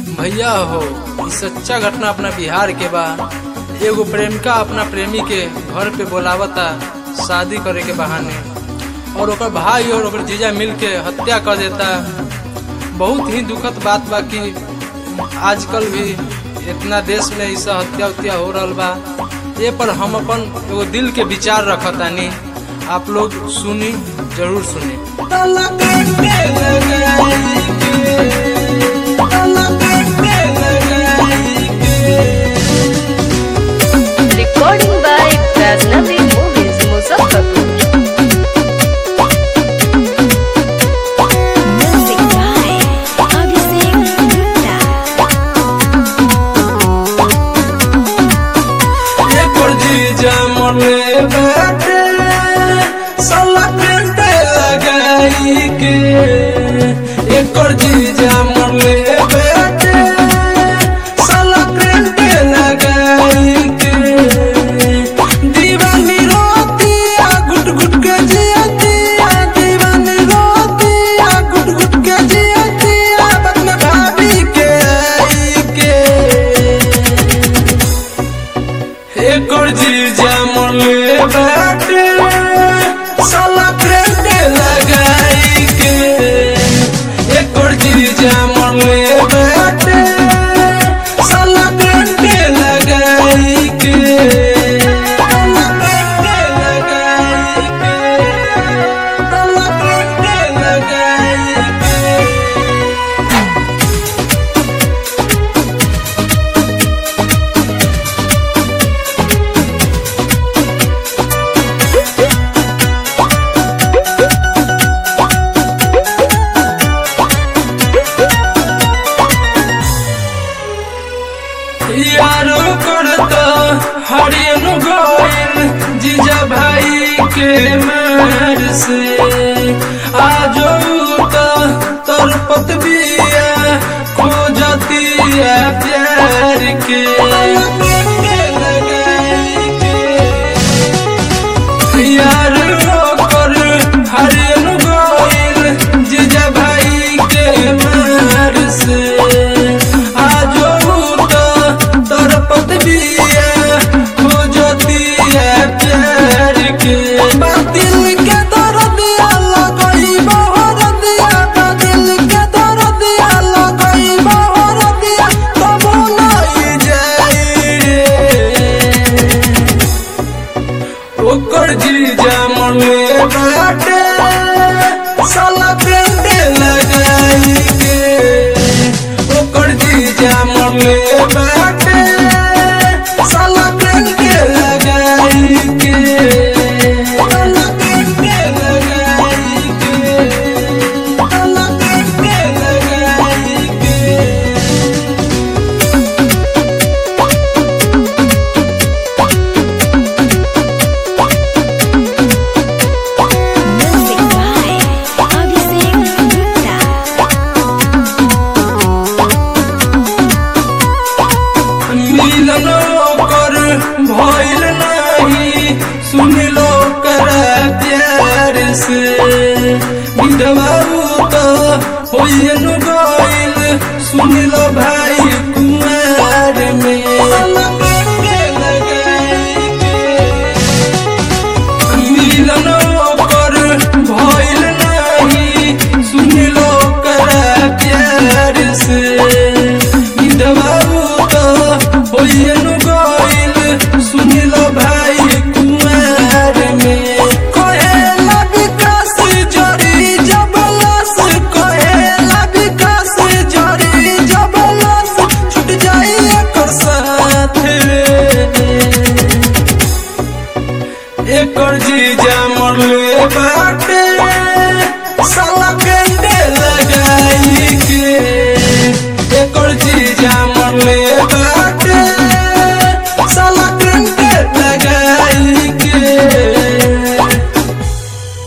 भैया हो ई सच्चा घटना अपना बिहार के बा एगो प्रेमिका अपना प्रेमी के घर पे बोलावता शादी करे के बहाने और ओकर भाई और ओकर जीजा मिल के हत्या कर देता बहुत ही दुखद बात बा कि आजकल भी इतना देश में ऐसा हत्या उत्या हो रहा बा ये पर हम अपन एगो दिल के विचार रखतानी आप लोग सुनी जरूर सुनी Recording by Vaznavi Movies, Muzaffarpur. Music by Abhishek Gupta. एकर जीजा मरले बाटे साला पेटे लगाई के एकर जीजा मरले बाटे साला पेटे लगाई के दीवानी रोती आ गुट गुट के जियती आ दीवानी रोती आ गुट गुट के जियती आ अपने भाभी के आई के एकर जीजा मरले बाटे साला प्रेटे लगाई के एकर जीजा मरले बाटे साला प्रेटे लगाई के साला प्रेटे लगाई के साला प्रेटे लगाई के यारो करत हरियन गोइल जीजा भाई के मार से आजो त तोर पतबिया खोजतिया प्यार के यार कर हरियन गोइल जीजा भाई के मार से आजो त तोर पतबिया खोजतिया प्यार के दिल के दर्दिया लगई बहर दिया दिल के दर्दिया लगई बहर दिया तब नहीं जाई रे ओकर जीजा मरले बाटे साला पेटे लगाई के ओकर जीजा मरले बाटे साला पेटे लगाई के साला पेटे लगाई के साला पेटे लगाई के Music by Abhishek Gupta. मिलन कर भइल नाही सुन लो कर प्यार से विधवा तो होइल गइल सुन लो भाई कुमार में मिलन कर भइल नाही सुन लो कर प्यार से विधवा तो होइल गइल सुन लो भाई कुमार में कहेला विकास जरी जबलस कहेला विकास जरी जबलस छूट जाई एकर साथ रे एकर जी